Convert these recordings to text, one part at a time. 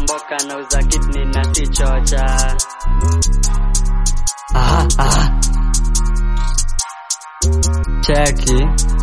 mboka nauza kidney na si chocha aha, aha. cheki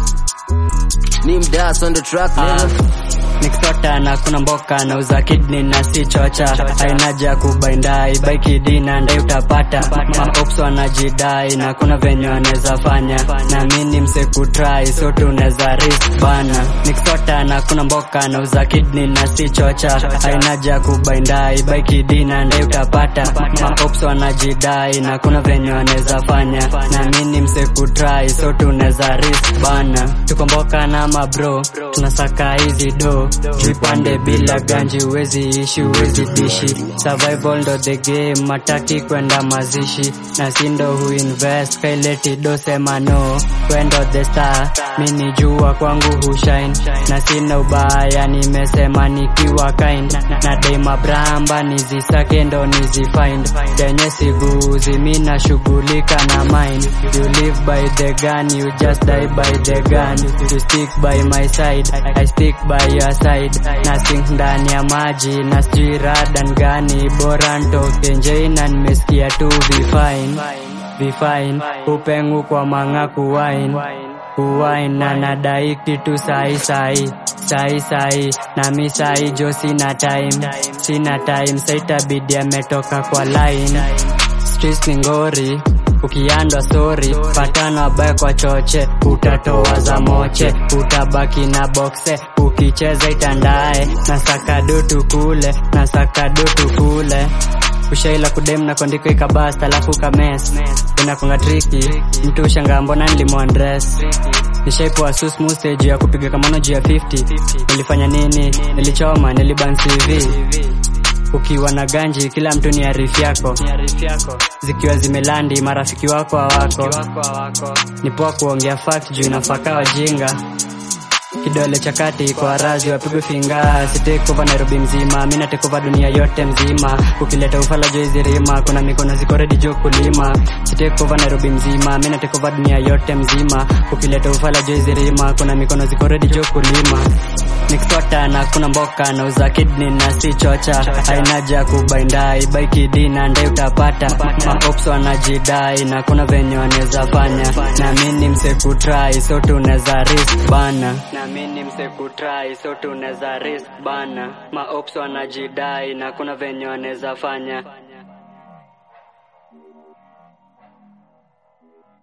Nim Das on the track, Ah, nigga. nikisota na kuna mboka nauza kidney na si chocha ainaja kubaindai baiki dina ndai utapata maops wanajidai na kuna venye wanaweza fanya na mini msekutrai so tunaweza risk bana nikisota na kuna mboka nauza kidney na si chocha ainaja kubaindai baiki dina ndai utapata maops wanajidai na kuna venye wanaweza fanya na mini msekutrai so tunaweza risk bana tuko mboka na mabro tunasaka hizi do jipande bila ganji uwezi ishi uwezi dishi survival ndo the game mataki kwenda mazishi na sindo huinvest kaileti do sema no kwendo the star mini jua kwangu hushine na sina ubaya nimesema nikiwa kind na dema bramba nizisake ndo nizifind denye siguzi mi nashughulika na mind you live by the gun you just die by the gun you stick by my side I stick by your side na sink ndani ya maji na sijui radan gani bora ntoke njei na nimesikia tu vifine vifine upengu kwa manga kuwain kuwain na nadai kitu sai sai sai sai na mi sai jo sina time sina time saitabidi ametoka kwa line streets ni ngori ukiandwa sori patana wabaya kwa choche utatoa za moche utabaki na bokse ukicheza itandae na sakadutu kule na sakadutu kule ushaila kudem na kuandika ikabasta alafu kames inakunga triki mtu ushangaa mbona nilimwandres nishaipoa susmu stage ya kupiga kamono juu ya 50 nilifanya nini nilichoma niliban cv ukiwa na ganji kila mtu ni arifu yako zikiwa zimelandi marafiki wako hawako ni poa kuongea fact juu inafaka wajinga kidole cha kati kwa razi wapigwe finga sitekova nairobi mzima mi natekova dunia yote mzima ukileta ufala jo hizi rima kuna mikono ziko redi jo kulima sitekova nairobi mzima mi natekova dunia yote mzima ukileta ufala jo hizi rima kuna mikono ziko redi jo kulima nikisota na kuna mboka nauza kidney na si chocha ainaja kubaindai baiki dina ndai utapata maops wanajidai na kuna venye wanaweza fanya na mini msekutrai so tunaweza risk bana na mini msekutrai so tunaweza risk bana maops wanajidai na kuna venye wanaweza fanya